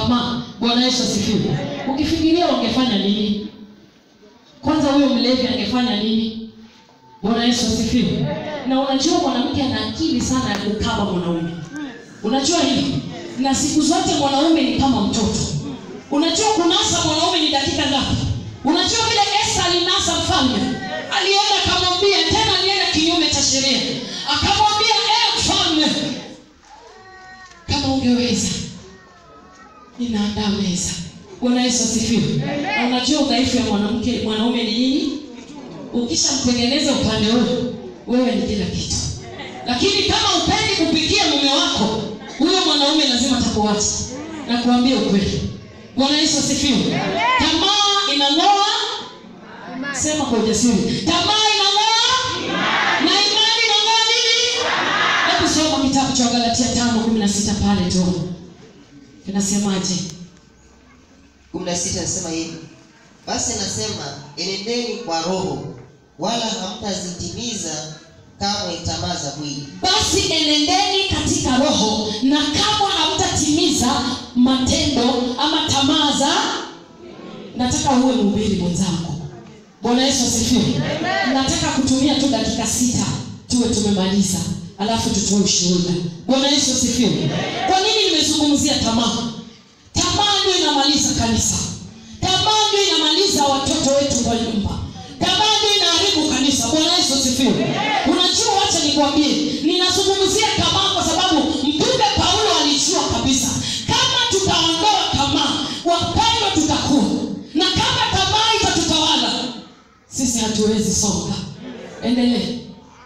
tamaa bwana yesu asifiwe ukifikiria wangefanya nini kwanza huyo mlevi angefanya nini bwana yesu asifiwe na unajua mwanamke ana akili sana ya kukaba mwanaume unajua hivi na siku zote mwanaume ni kama mtoto unajua kunasa mwanaume ni dakika ngapi unajua vile esa alinasa mfalme alienda akamwambia tena alienda kinyume cha sheria akamwambia e mfalme kama ungeweza ninaandaa meza bwana yesu asifiwe na unajua udhaifu ya mwanamke mwanaume ni nini ukishamtengeneza upande huo wewe ni kila kitu lakini kama upendi kupikia mume wako huyo mwanaume lazima atakuacha na kuambia ukweli bwana yesu asifiwe tamaa inang'oa sema kwa ujasiri tamaa inang'oa na imani inang'oa nini hebu soma kitabu cha galatia tano kumi na sita pale tu inasemaje kumi na sita nasema hivi basi nasema enendeni kwa roho wala hamtazitimiza kamwe tamaa za mwili basi enendeni katika roho na kama hamtatimiza matendo ama tamaa za nataka uwe mhubiri mwenzangu bwana yesu asifiwe nataka kutumia tu dakika sita tuwe tumemaliza alafu tutoe ushuhuda bwana yesu asifiwe kwa nini nimezungumzia tamaa tamaa ndio inamaliza kanisa tamaa ndio inamaliza watoto wetu kwa nyumba tamaa ndio inaharibu kanisa bwana yesu asifiwe unajua wacha nikwambie ninazungumzia tamaa kwa sababu mtume paulo alijua kabisa kama tutaondoa tamaa wapendwa tutakuwa na kama tamaa itatutawala sisi hatuwezi songa endelee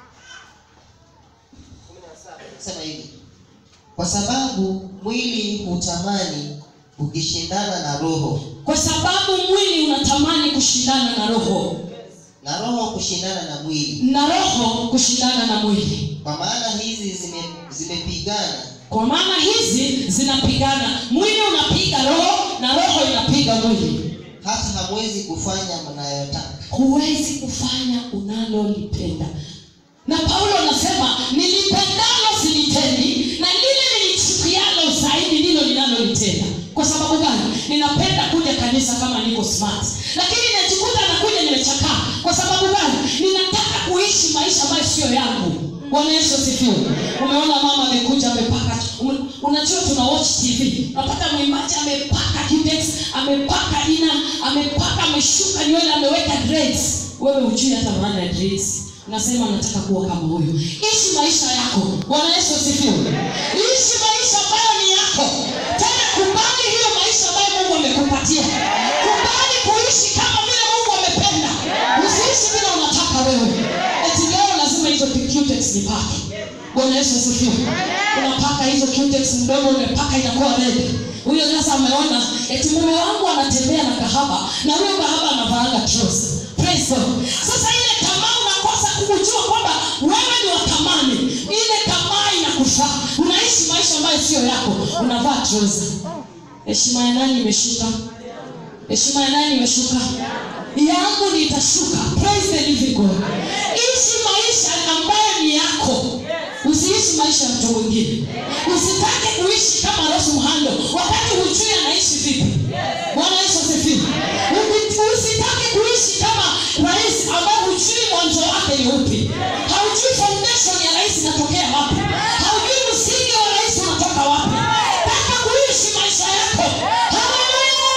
sema hivi kwa sababu mwili hutamani ukishindana na roho kwa sababu mwili unatamani kushindana na roho na roho kushindana na mwili na roho kushindana na mwili kwa maana hizi zime- zimepigana kwa maana hizi zinapigana mwili unapiga roho na roho inapiga mwili hata hamwezi kufanya mnayotaka huwezi kufanya unalolipenda na paulo anasema nilipendalo silitendi na lile nilichukialo zaidi ndilo ninalolitenda kwa sababu gani ninapenda kuja kanisa kama niko smart lakini najikuta nakuja nimechakaa kwa sababu gani ninataka kuishi maisha ambayo siyo yangu bwana yesu asifiwe umeona mama amekuja amepaka ume- unajua tuna watch tv unapata mwimbaji amepaka Q-Tex, amepaka ina amepaka ameshuka nywele ameweka dreads wewe hujui hata maana ya dreads unasema nataka kuwa kama huyo ishi maisha yako bwana yesu asifiwe ishi maisha ambayo ni yako tena kubali hiyo maisha ambayo mungu amekupatia kubali kuishi kama vile mungu amependa usiishi vile unataka wewe eti leo lazima hizo Q-Tex nipake bwana yesu asifiwe unapaka hizo Q-Tex mdomo umepaka inakuwa red huyo sasa ameona eti mume wangu anatembea na kahaba na huyo kahaba anavaanga trouser. Praise God. sasa ile tamaa unakosa kujua kwamba wewe ni wa thamani ile tamaa inakufaa unaishi maisha ambayo sio yako unavaa trouser. heshima ya nani imeshuka heshima ya nani imeshuka yangu nitashuka praise the living god ishi maisha ambayo ni yako usiishi maisha ya mtu mwingine usitake kuishi kama rosu mhando wakati hujui anaishi vipi bwana yesu asifiwe Usi- usitake kuishi kama rais ambaye hujui mwanzo wake ni upi haujui foundation ya rais inatokea wapi haujui msingi wa rais unatoka wapi taka kuishi maisha yako Hallelujah!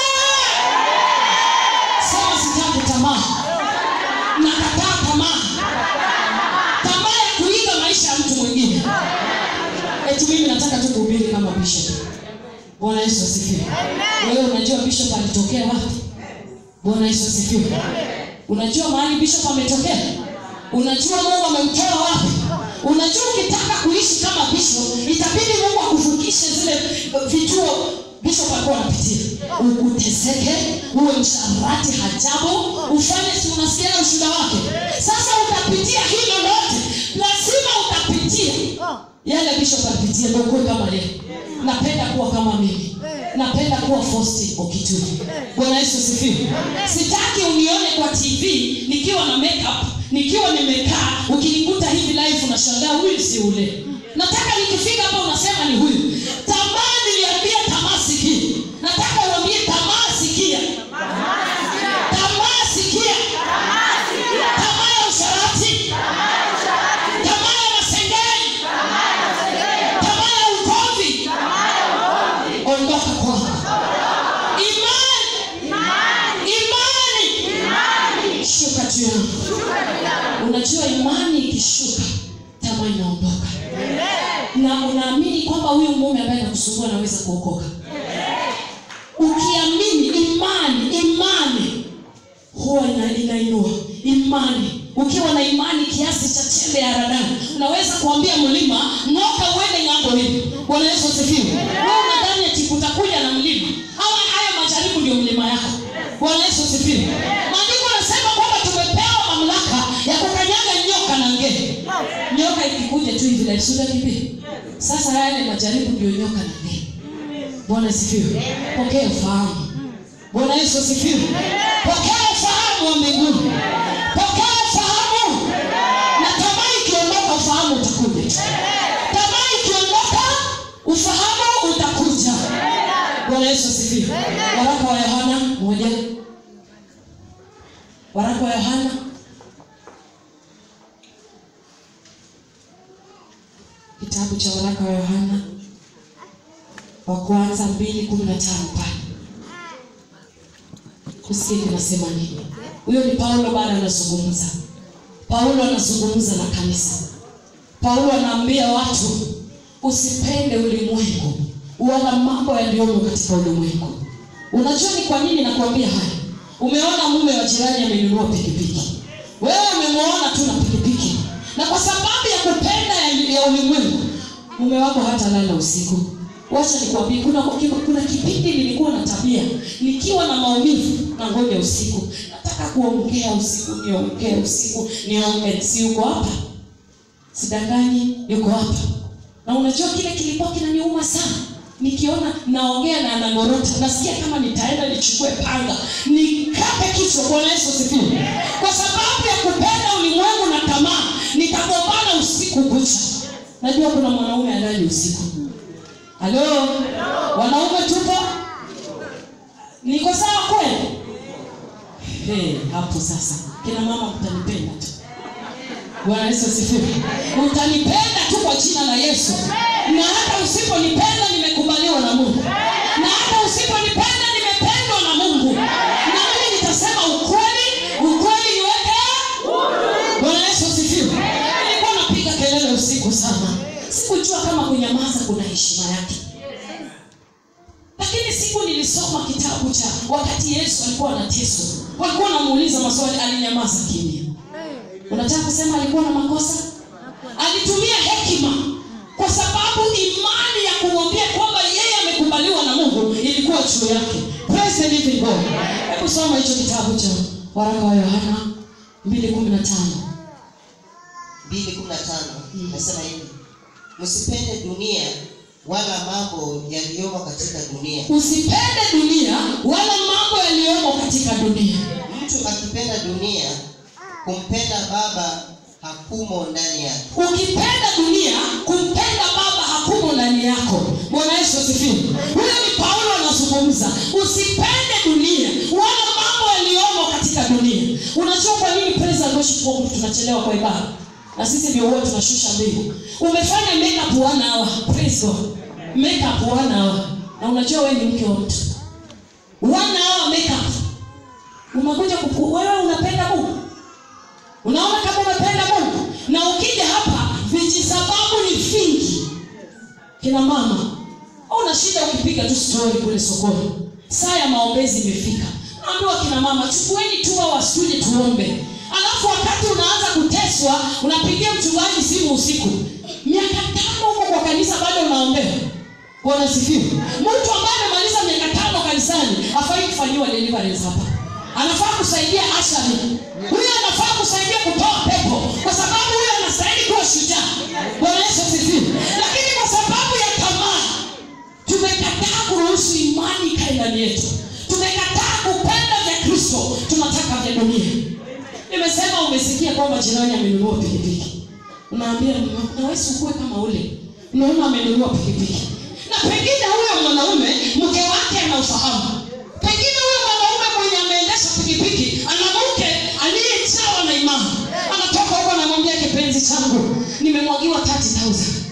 sema sitaki tamaa nakataa tamaa tamaa ya kuiga maisha ya mtu mwingine eti mimi nataka tu kuhubiri kama bishop bwana yesu asifiwe wewe unajua bishop alitokea wapi bwana yesu asifiwe unajua mahali bishop ametokea unajua mungu amemtoa wapi unajua ukitaka kuishi kama bishop itabidi mungu akuvukishe zile vituo bishop alikuwa anapitia U- uteseke uwe msharati hajabu ufanye si unasikia ushuda wake sasa utapitia hilo lote lazima utapitia yale bishop alipitia ndio kuwe kama yeye napenda kuwa kama mimi napenda kuwa fosti okituni bwana yesu sifiwe sitaki unione kwa tv nikiwa na makeup nikiwa nimekaa ukinikuta hivi live unashangaa huyu si ule nataka nikifika hapa unasema ni huyu tamaa niliambia tamaa sikii nataka inaondoka kwangu imani imani shuka juu yangu unajua imani ikishuka tamaa inaondoka na unaamini kwamba huyu mume ambaye nakusumbua anaweza kuokoka ukiamini imani imani huwa ina- inainua imani ukiwa na imani kiasi cha chembe ya haradani unaweza kuambia mlima ng'oka uende ng'ambo hili bwana yesu asifiwe wewe unadhani ati utakuja na mlima ama haya majaribu ndio mlima yako bwana yesu asifiwe maandiko anasema kwamba tumepewa mamlaka ya kukanyaga nyoka na ngee nyoka ikikuja tu hivi laisuda kipi sasa haya ni majaribu ndio nyoka na ngee bwana asifiwe pokea ufahamu bwana yesu asifiwe pokea ufahamu wa mbinguni pokea ufahamu na tamaa ikiondoka ufahamu utakuja tamaa ikiondoka ufahamu utakuja bwana yesu asifiwe waraka wa yohana moja waraka wa yohana kitabu cha waraka wa yohana wa kwanza mbili kumi na tano pale kusikia kinasema nini huyo ni paulo bado anazungumza paulo anazungumza na kanisa paulo anaambia watu usipende ulimwengu wala mambo yaliyomo katika ulimwengu unajua ni kwa nini nakuambia haya umeona mume wa jirani amenunua pikipiki wewe umemwona tu na pikipiki na kwa sababu ya kupenda ya, ya ulimwengu mume wako hata lala usiku wacha nikwambie kuna, kuna, kuna kipindi nilikuwa na tabia nikiwa na maumivu na ngoja usiku nataka kuongea usiku niongee usiku niongee si yuko hapa sidanganyi yuko hapa na unajua kile kilikuwa kinaniuma sana nikiona naongea na anangorota nasikia kama nitaenda nichukue panga nikape kichwa bwana yesu asifiwe kwa sababu ya kupenda ulimwengu na tamaa nikagombana usiku kucha najua kuna mwanaume alali usiku halo wanaume tupo niko sawa kweli hey, hapo sasa kina mama mtanipenda tu bwana yesu asifiwe utanipenda tu kwa jina la yesu na hata usiponipenda nimekubaliwa na mungu na hata usiponipenda nimependwa na mungu na mimi nitasema ukweli ukweli niweke bwana yesu asifiwe nilikuwa napiga kelele usiku sana sikujua kama kunyamaza kuna heshima yake lakini siku nilisoma kitabu cha wakati yesu alikuwa anateswa walikuwa wanamuuliza maswali alinyamaza kimya unataka kusema alikuwa na makosa alitumia hekima kwa sababu imani ya kumwambia kwamba yeye amekubaliwa na mungu ilikuwa juu yake Praise the living God. hebu soma hicho kitabu cha waraka wa yohana 215 mbili kumi na tano nasema hivi msipende dunia wala mambo yaliyomo katika dunia usipende dunia wala mambo yaliyomo katika dunia mtu akipenda dunia kumpenda baba hakumo ndani yake ukipenda dunia kumpenda baba hakumo ndani yako bwana yesu asifiwe huyo ni paulo anazungumza usipende dunia wala mambo yaliyomo katika dunia unajua kwa nini praise and worship Mungu tunachelewa kwa ibada na sisi ndio huwa tunashusha mbingu umefanya makeup one hour praise god makeup one hour na unajua wewe ni mke wa mtu one hour makeup umekuja kupu wewe unapenda mungu unaona kama umependa mungu na ukija hapa vijisababu ni vingi kina mama una shida ukipiga tu stori kule sokoni saa ya maombezi imefika naambiwa kina mama chukueni tuwa wasuje tuombe alafu wakati unaanza kuteswa unapigia mchungaji simu usiku miaka tano huko kwa kanisa bado unaombewa bwana sifiwe mtu ambaye amemaliza miaka tano kanisani afai kufanyiwa deliverance hapa anafaa kusaidia ashari huyo anafaa kusaidia kutoa pepo kwa sababu huyo anastahili kuwa shujaa bwana yesu asifiwe lakini kwa sababu ya tamaa tumekataa kuruhusu imani ikae ndani yetu tumekataa kupenda vya kristo tunataka vya dunia nimesema umesikia kwamba jirani amenunua pikipiki unaambia mume wako, na wewe ukuwe kama ule unaona amenunua pikipiki na pengine huyo mwanaume mke wake anaufahamu pengine huyo mwanaume mwenye ameendesha pikipiki ana mke aliyejawa na imani anatoka huko anamwambia kipenzi changu nimemwagiwa 30000